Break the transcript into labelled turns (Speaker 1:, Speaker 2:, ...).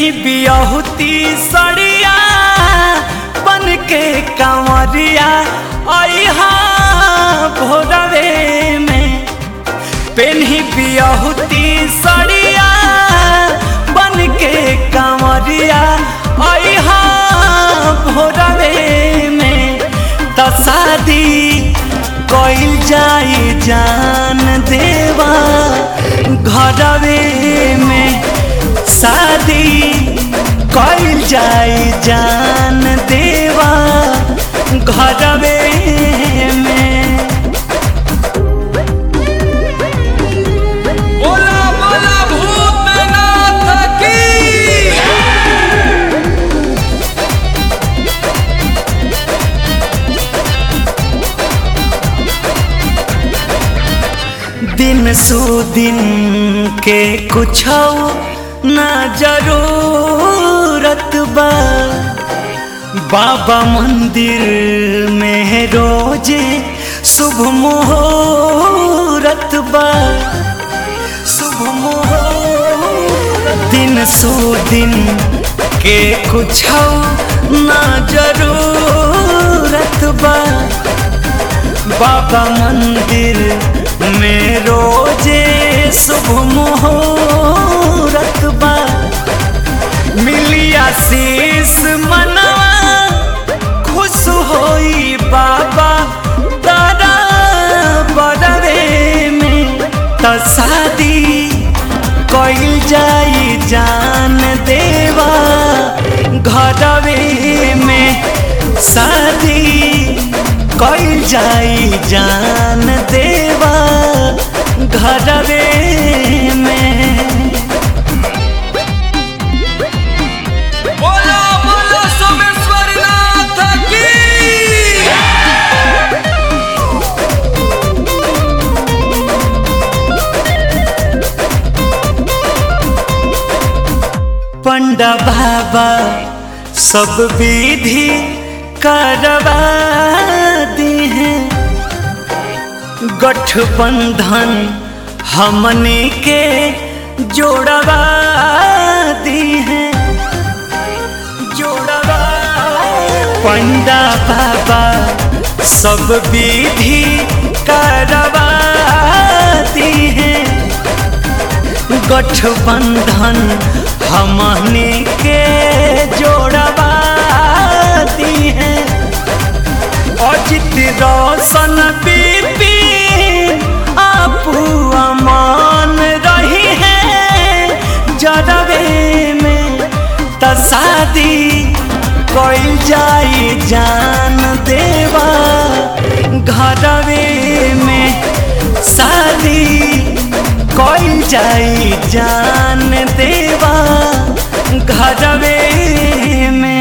Speaker 1: बियहुती सड़िया बन के कंवरिया अहा भोरवे में पेन्ही बियहुती सड़िया बन के कंवरिया अहा भोरवे में त शादी कइल जाई जान देवा घरवे में शादी कइल जाई जान देवा घरवे में
Speaker 2: बोला बोला भूतनाथ की
Speaker 1: दिन सु दिन के कुछ ना जरूरत बा बाबा मंदिर में रोजे शुभ मुहूर्त बा शुभ मुहूर्त दिन सु दिन के कुछ ना जरूरत बा बाबा मंदिर में रोजे शुभ मुहूर्त बा मिलिया शीस मनवा खुश होई बाबा तारा बड़वे में त शादी कइल जाई जान देवा घरवे में शादी कइल जाई जान देवा घरवे में
Speaker 2: बोला बोला सोमेश्वर नाथ की
Speaker 1: पंडा बाबा सब विधि करवा दी हैं गठबंधन हमने के जोड़वा दी हैं जोड़वा पंडा बाबा सब विधि करवा दी हैं गठबंधन हमने के जोड़वा दी है अजित रोशन बीपी आपू अमान रही है जरवे में त शादी कइल जाई जान देवा घरवे में शादी कइल जाई जान देवा घरवे में